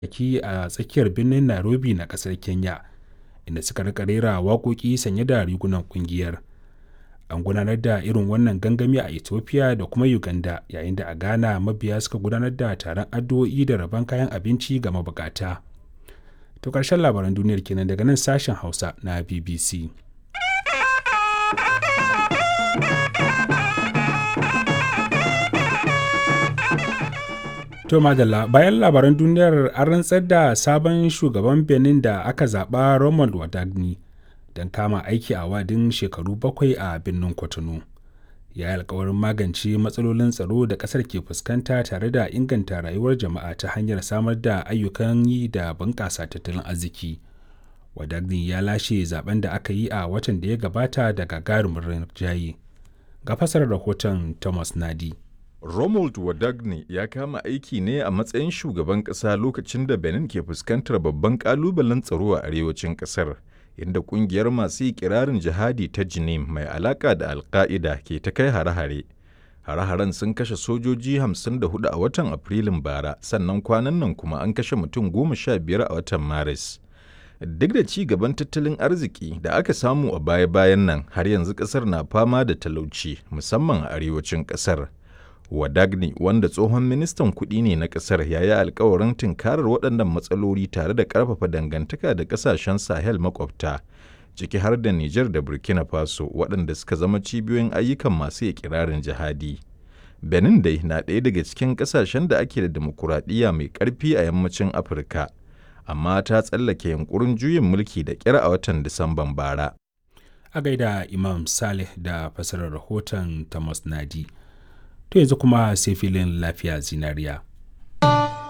ki a tsakiyar birnin Nairobi na ƙasar Kenya, inda suka rika rera waƙoƙi sanye da rigunan ƙungiyar. An gudanar da irin wannan gangami a Ethiopia da kuma Uganda, yayin da a Ghana mabiya suka gudanar da taron addu'o'i da rabon kayan abinci ga mabukata. To ƙarshen labaran duniyar kenan daga nan sashen Hausa na BBC. To madalla bayan labaran duniyar an rantsar da sabon shugaban Benin da aka zaɓa Romuald Wadagni don kama aiki a wadin shekaru bakwai a birnin Cotonou. Ya yi alkawarin magance matsalolin tsaro da ƙasar ke fuskanta tare da inganta rayuwar jama'a ta hanyar samar da ayyukan yi da bunƙasa tattalin arziki. Wadagni ya lashe zaben da aka yi a watan da ya gabata da gagarumin rinjaye. Ga fasarar rahoton Thomas Nadi. Romuald Wadagne ya kama aiki ne a matsayin shugaban ƙasa lokacin da Benin ke fuskantar babban ƙalubalen tsaro a arewacin ƙasar, inda ƙungiyar masu ikirarin jihadi ta Jinim mai alaƙa da Alƙa'ida ke ta kai hare-hare. Hare-haren sun kashe sojoji 54 a watan Afrilun bara, sannan kwanan nan kuma an kashe mutum goma sha biyar a watan Maris. Duk da ci gaban tattalin arziki da aka samu a baya-bayan nan, har yanzu ƙasar na fama da talauci, musamman a arewacin ƙasar. Wadagni wanda tsohon ministan kuɗi ne na ƙasar ya yi alkawarin tunkarar waɗannan matsaloli tare da ƙarfafa dangantaka da ƙasashen Sahel makwabta, ciki har da Nijar da Burkina Faso waɗanda suka zama cibiyoyin ayyukan masu ikirarin jihadi. Benin dai na ɗaya daga cikin ƙasashen da ake da demokuraɗiyya mai ƙarfi a yammacin Afirka, amma ta tsallake yunkurin juyin mulki da ƙyar a watan Disamban bara. A gaida Imam Saleh da fasarar rahoton Thomas Nadi. to yanzu kuma sai filin lafiya zinariya.